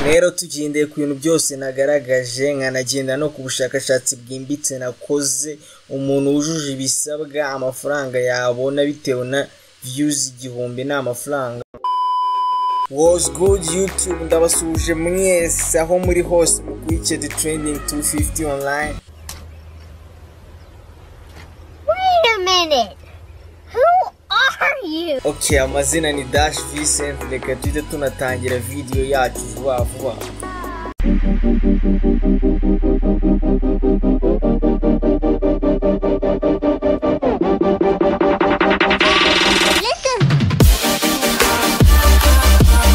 rero tugendeye ku bintu byose nagaragaje nkanagenda no ku bushakashatsi bwimbitse nakoze umuntu wujuje ibisabwa amafaranga yabona bitewe na views igihumbi ni amafaranga was good youtube ndabasuhuje mwese aho muri hose mukurikire the trending 250 online Wait a minute. Who are you? ok amazina ni dash vincent reka tujye tunatangira video yacu vuba vuba Listen.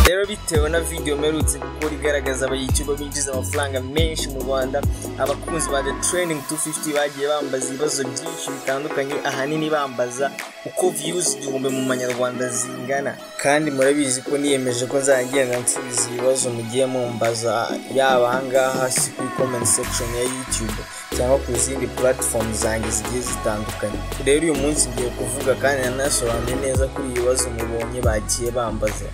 rero bitewe na video mperutse gukora igaragaza abayicirwa binjiza amafaranga menshi mu rwanda abakunzi ba the training 250 bagiye bambaza ibibazo byinshi bitandukanye ahanini bambaza uko views igihumbi mu manyarwanda zingana kandi murabizi ko niyemeje ko nzagenda nsubiza ibibazo mugiye mumbaza yaba ahangaha si kuri comment section ya youtube cyangwa ku zindi platform zanjye zigiye zitandukanye rero uyu munsi ngiye kuvuga kandi nanasobanuye neza kuri ibi bibazo mubonye bagiye bambaza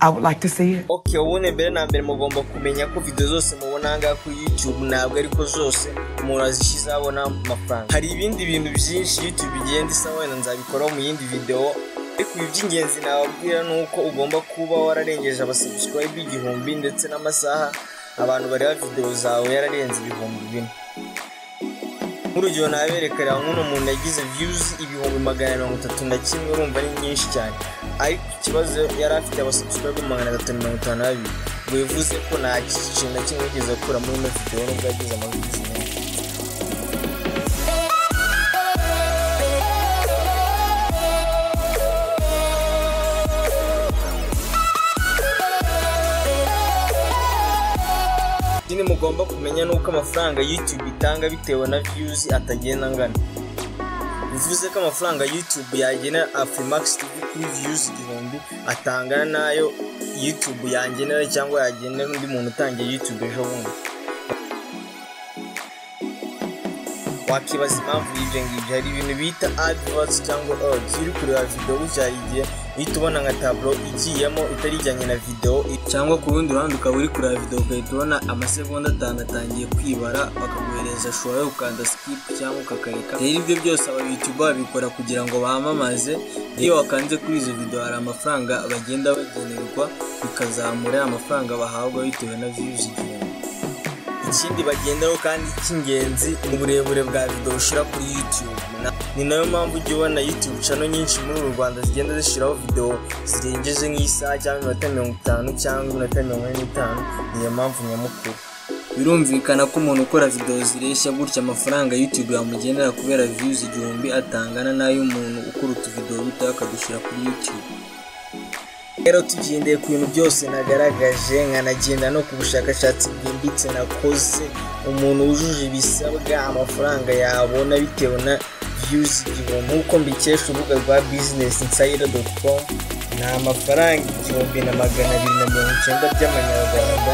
I would like to see it. ok ubundi mbere na mbere mugomba kumenya ko video zose mubona ahangaha kuri youtube ntabwo ariko zose umuntu azishyizeho abona amafaranga hari ibindi bintu byinshi youtube igenda isa wenda nzabikoraho mu yindi video ariko ibi by'ingenzi nababwira ni uko ugomba kuba wararengeje abasubscribe igihumbi ndetse n'amasaha abantu bareba video zawe yararenze ibihumbi bine nk'urugero naberekana nk'uno muntu yagize views ibihumbi magana mirongo itatu na kimwe urumva ari nyinshi cyane ariko ikibazo yari afite abasubscribe magana atatu mirongo itanu na babiri ngo bivuze ko nta kintu na kimwe yigeze akura muri ino video nubwo yagize amavisi menshi ikindi mugomba kumenya ni uko amafaranga youtube itanga bitewe na views atagenda angana bivuze ko amafaranga youtube yagenera afremax tv kuri views igihumbi atangana n'ayo youtube yangenera cyangwa yagenera undi muntu utangiye youtube ejo bundi wakibaza impamvu y'ibyo ngibyo hari ibintu bita adverts cyangwa odds iyo uri kureba video gutya hari igihe uhita ubona nka taburo igiyemo itari ijyanye na video cyangwa ku rundi ruhande ukaba uri kureba video ugahita ubona amasegonda atanu atangiye kwibara bakaguhereza shora ukanda skip cyangwa ukakareka rero ibyo byose aba youtube babikora kugira ngo bamamaze iyo wakanze kuri izo video hari amafaranga bagenda bagenerwa bikazamura ya mafaranga bahabwa bitewe na views igihumbi ikindi bagendaho kandi cy'ingenzi ni uburebure bwa video ushyira kuri youtube Na- ni nayo mpamvu ujya ubona youtube channel nyinshi muri uru rwanda zigenda zishyiraho video zirengeje nk'isaha cyangwa iminota mirongo itanu cyangwa iminota mirongo ine n'itanu niyo mpamvu nyamukuru birumvikana ko umuntu ukora videwo zireshya gutya amafaranga youtube yamugenera kubera views igihumbi atangana n'ay'umuntu ukora utuvidewo dutoya akadushyira kuri youtube rero tugendeye ku bintu byose nagaragaje nkanagenda no ku bushakashatsi bwimbitse nakoze umuntu wujuje ibisabwa amafaranga yabona bitewe na views igihumbi nk'uko mbikesha urubuga rwa business insider com ni amafaranga igihumbi na magana abiri na mirongo icyenda by'amanyarwanda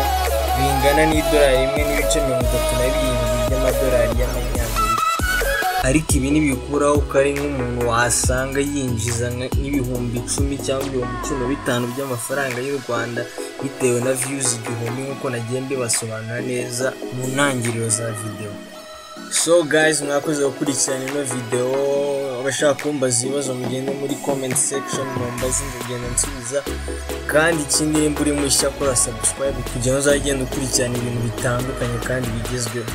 bingana n'idolari rimwe n'ibice mirongo itatu na birindwi by'amadolari y'amanyamerika ariko ibi ntibikuraho ko ari nk'umuntu wasanga yinjiza nka- nk'ibihumbi icumi cyangwa ibihumbi cumi na bitanu by'amafaranga y'u rwanda bitewe na views igihumbi nk'uko nagiye mbibasobanura neza mu ntangiriro za videwo so guys mwakoze gukurikirana ino videwo abashaka kumbaza ibibazo mugende muri comment section mumbaze ngagenda nsubiza kandi ikindi nimba uri mushya kora subscribe kugira ngo uzagenda ukurikirana ibintu bitandukanye kandi bigezweho